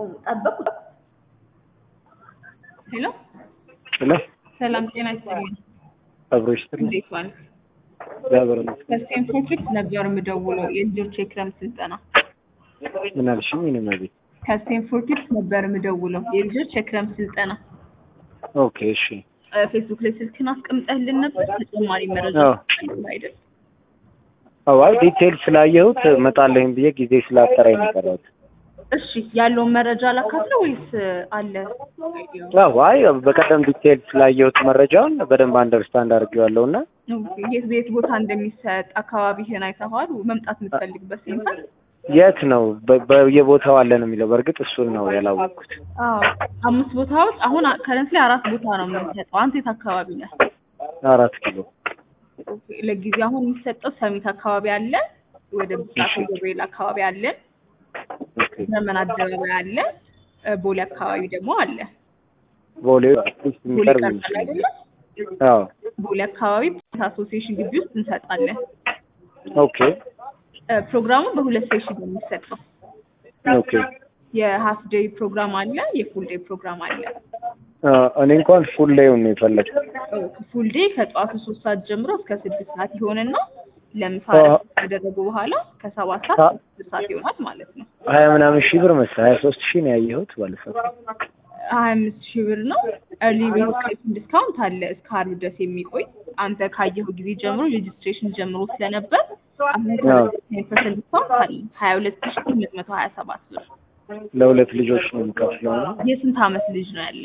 ጠበቁ። ሄሎ ሄሎ ሰላም ጤና ይስጥልኝ። አብሮ ይስጥልኝ። እንዴት ዋልክ? እግዚአብሔር ይመስገን። ከስቴንፎርድ ፊት ነበር የምደውለው የልጆች የክረምት ስልጠና ምን አልሽኝ? እኔ መቤት ከስቴንፎርድ ፊት ነበር የምደውለው የልጆች የክረምት ስልጠና ኦኬ፣ እሺ። እ፣ ፌስቡክ ላይ ስልክን አስቀምጠህልን ነበር። ተጨማሪ መረጃ አዎ። ፈልግ አይደል? አዎ፣ አይ ዲቴል ስላየሁት እመጣለሁኝ ብዬ ጊዜ ስላጠረኝ ነው የቀረሁት። እሺ ያለውን መረጃ ላካፍለ ወይስ እ፣ አለ? አዎ፣ አይ በቀደም ዲቴል ስላየሁት መረጃውን በደንብ አንደርስታንድ አድርጌዋለሁ እና ኦኬ፣ የት የት ቦታ እንደሚሰጥ አካባቢህን አይተኸዋል? መምጣት የምትፈልግበት ሴንተር? የት ነው በ- በየቦታው አለ ነው የሚለው። በእርግጥ እሱን ነው ያላወቅኩት። አዎ አምስት ቦታዎች አሁን ከረንት ላይ አራት ቦታ ነው የምንሰጠው። አንተ የት አካባቢ ነህ? አራት ኪሎ ኦኬ፣ ለጊዜው አሁን የሚሰጠው ሰሚት አካባቢ አለ፣ ወደ ብስራተ ገብርኤል አካባቢ አለ፣ ኦኬ። ዘመን አደባባይ አለ፣ እ፣ ቦሌ አካባቢ ደግሞ አለ። ቦሌ አትሊስት ቦሌ የሚቀርብ ቀርጻል ይመስለኛል። አይደለ? አዎ፣ ቦሌ አካባቢ አሶሲዬሽን ግቢ ውስጥ እንሰጣለን። ኦኬ፣ እ፣ ፕሮግራሙ በሁለት ሴሽን ነው የሚሰጠው። ኦኬ። የሀፍ ዴይ ፕሮግራም አለ፣ የፉል ዴይ ፕሮግራም አለ። አ፣ እኔ እንኳን ፉል ላይውን ነው የፈለግኩት። ፉል ዴይ ከጠዋቱ ሶስት ሰዓት ጀምሮ እስከ ስድስት ሰዓት ይሆንና ለምሳ አ- እረፍት ካደረጉ በኋላ ከሰባት ሰዓት አ- እስከ ስድስት ሰዓት ይሆናል ማለት ነው። ሀያ ምናምን ሺህ ብር መሰለኝ ሀያ ሶስት ሺህ ነው ያየሁት ባለፈው። ሀያ አምስት ሺህ ብር ነው። ኤርሊ ሬጅስትሬሽን ዲስካውንት አለ እስከ ዓርብ ድረስ የሚቆይ አንተ ካየኸው ጊዜ ጀምሮ ሬጅስትሬሽን ጀምሮ ስለነበር አሁን አዎ። ፐርሰንት ዲስካውንት አለ ሀያ ሁለት ሺህ ስምንት መቶ ሀያ ሰባት ብር። ለሁለት ልጆች ነው የምከፍለው ነው የስንት ዓመት ልጅ ነው ያለ?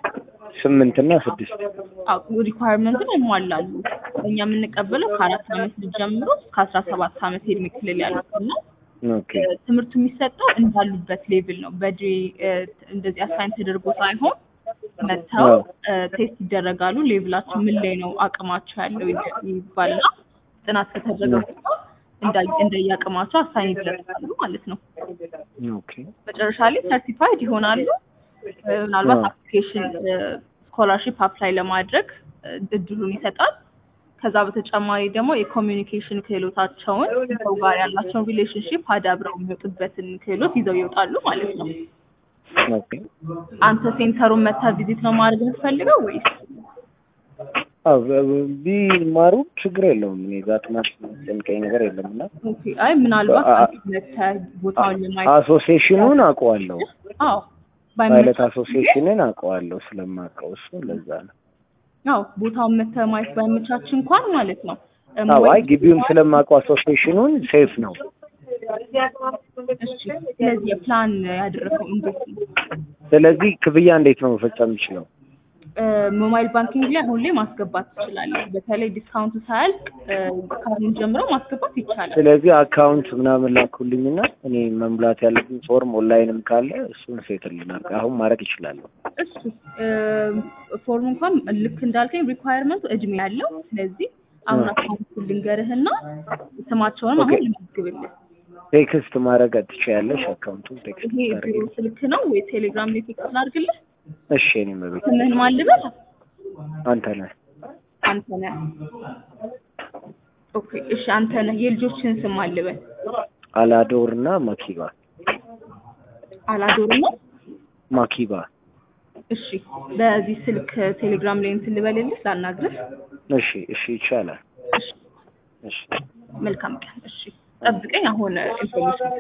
ስምንት እና ስድስት ሪኳየርመንትን ያሟላሉ። እኛ የምንቀበለው ከአራት ዓመት ልጅ ጀምሮ እስከ አስራ ሰባት ዓመት የእድሜ ክልል ያሉት ነው። ኦኬ ትምህርቱ የሚሰጠው እንዳሉበት ሌቭል ነው። በዴ እንደዚህ አሳይን ተደርጎ ሳይሆን መጥተው አዎ። ቴስት ይደረጋሉ። ሌቭላቸው ምን ላይ ነው አቅማቸው ያለው ይደ- ይባልና ጥናት ከተደረገ በኋላ እንዳ- እንደየአቅማቸው አሳይን ይደረጋሉ ማለት ነው። ኦኬ መጨረሻ ላይ ሰርቲፋይድ ይሆናሉ። እ፣ ምናልባት አዎ። አፕሊኬሽን ስኮላርሺፕ አፕላይ ለማድረግ እ፣ እድሉን ይሰጣል። ከዛ በተጨማሪ ደግሞ የኮሚኒኬሽን ክህሎታቸውን ሰው ጋር ያላቸውን ሪሌሽንሽፕ አዳብረው የሚወጡበትን ክህሎት ይዘው ይወጣሉ ማለት ነው። ኦኬ አንተ ሴንተሩን መታ ቪዚት ነው ማድረግ የምትፈልገው ወይስ? አዎ በ- ቢማሩ ችግር የለውም። እኔ ዛትማት የሚጨንቀኝ ነገር የለም እና ኦኬ፣ አይ ምናልባት አ- አንተ መተህ ቦታውን ለማየት አሶሲዬሽኑን አውቀዋለሁ። አዎ ፓይለት ባይመች አሶሲዬሽንን አውቀዋለሁ ስለማውቀው እሱ ለዛ ነው። አዎ ቦታውን መተህ ማየት ባይመቻች እንኳን ማለት ነው እ፣ አዎ አይ ወይ- ግቢውን ስለማውቀው አሶሲዬሽኑን ሴፍ ነው። እሺ ስለዚህ የፕላን ያደረገው እንዴት ነው? ስለዚህ ክፍያ እንዴት ነው መፈጸም የምችለው? ሞባይል ባንኪንግ ላይ አሁን ላይ ማስገባት ትችላለህ። በተለይ ዲስካውንቱ ሳያልቅ እ፣ ከአሁን ጀምሮ ማስገባት ይቻላል። ስለዚህ አካውንት ምናምን ላኩልኝና እኔ መሙላት ያለብኝ ፎርም ኦንላይንም ካለ እሱን ሴትልናል አሁን ማድረግ ይችላለሁ። እሱ ፎርም እንኳን ልክ እንዳልከኝ ሪኳየርመንቱ እድሜ ያለው ስለዚህ አሁን አካውንቱ ልንገርህና ስማቸውንም ኦኬ። አሁን ልመዝግብልህ። ቴክስት ማድረግ ትችያለሽ። አካውንቱን ቴክስት ይሄ ቢሮ ታደርጊ። ስልክ ነው ወይ ቴሌግራም ላይ ቴክስት ላድርግልህ? እሺ እኔ መቤት ስምህን ማን ልበል? አንተ ነህ። አንተ ነህ። ኦኬ እሺ፣ አንተ ነህ። የልጆችን ስም ማን ልበል? አላዶር እና ማኪባ አላዶር ነው። ማኪባ። እሺ በዚህ ስልክ ቴሌግራም ላይ እንትን ልበልልህ ላናግርህ። እሺ እሺ ይቻላል። እሺ እሺ መልካም ቀን። እሺ ጠብቀኝ። አሁን ኢንፎርሜሽን